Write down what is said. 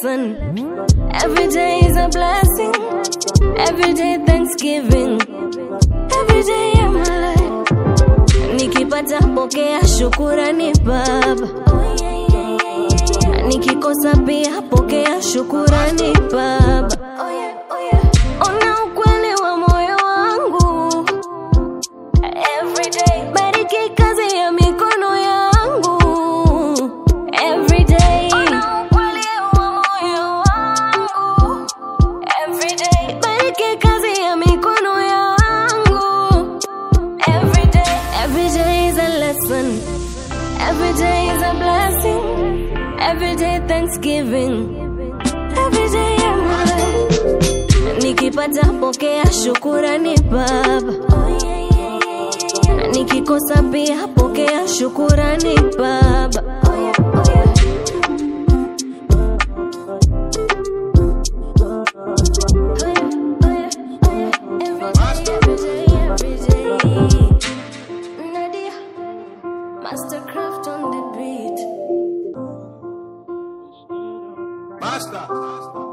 lesson. Every day is a blessing. Every day Thanksgiving. Every day of my life. Nikipata pokea shukurani baba. Nikikosa pia pokea shukurani baba. Ona ukweli wa moyo wangu. Every day. Bariki kazi ya mikono yangu. Every day. Ona ukweli wa moyo wangu. Every day. Bariki kazi ya mikono yangu. Every day. Every day is a lesson. Every day is a blessing. Every day Thanksgiving. Every day of my life. Nikipata pokea shukurani baba. Nikikosa pia pokea shukurani baba. Mastercraft on the beat. Master.